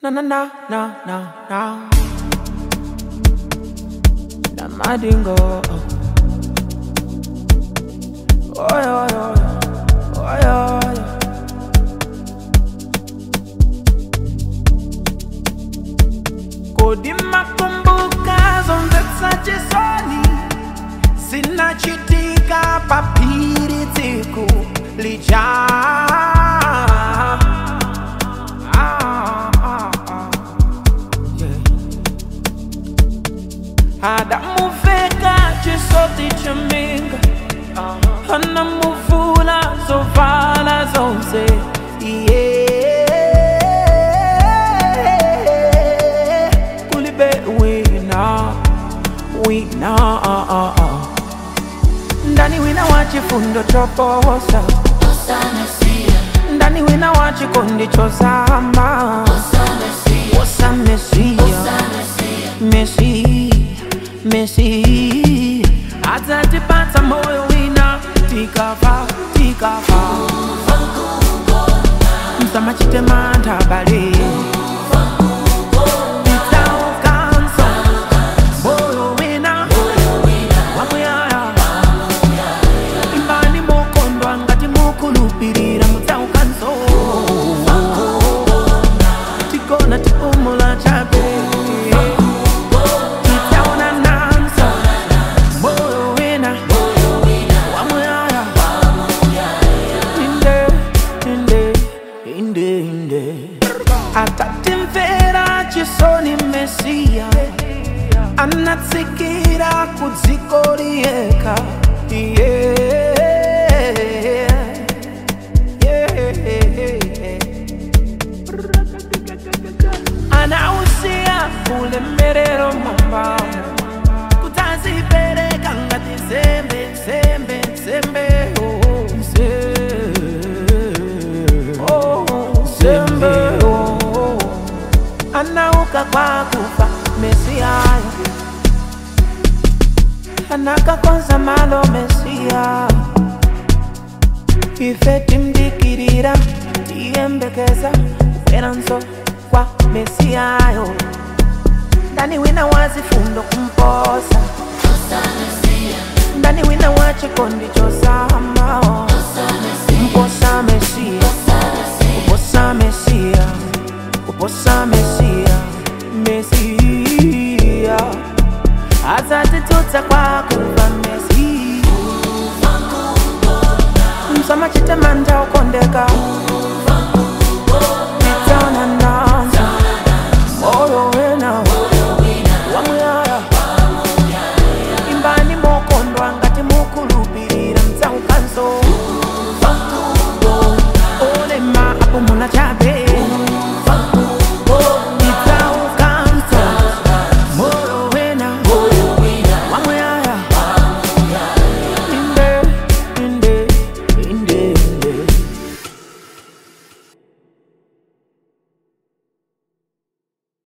Na na na na na na. Na madingo. Oy oy oy. Oy oy. Kodi makumbuka zonse chisoni zinachitika papiri tsiku lija Ah, ah, ah. Yeah. adamuveka chisoti chaminga anamuvula zovala zonse yeah. kulibe wina wina ah, ah, ah. ndani wina wa chifundo choposa ndani wina wa chikondi chosama wosa mesia mesi mesi atatipata moyo wina tikafa tikafa msamachitema bale Nitaukanso, moyo wina wamuyaya imbani mukondwa ngati mukulupirira mutsaukanso tikona tipumula chabe titaona nanso moyo wina wamuyaya inde inde inde inde atatimvera chisoni mesiya anatsikira kudziko liyekha yeah. yeah. anausiya ulemerero mwambamo kutazipereka ngati nsembe nsembe nsembe oh, nse- oh, nsembe oh. anauka kwa kufa mesiyayo anakakonza malo mesiya ife timdikirira tiyembekeza kuferanso kwa mesiyayo ndani wina wazifundo kumposa ndani wina wa chikondi chosamao kumposa mesiya kuposa mesiya kuposa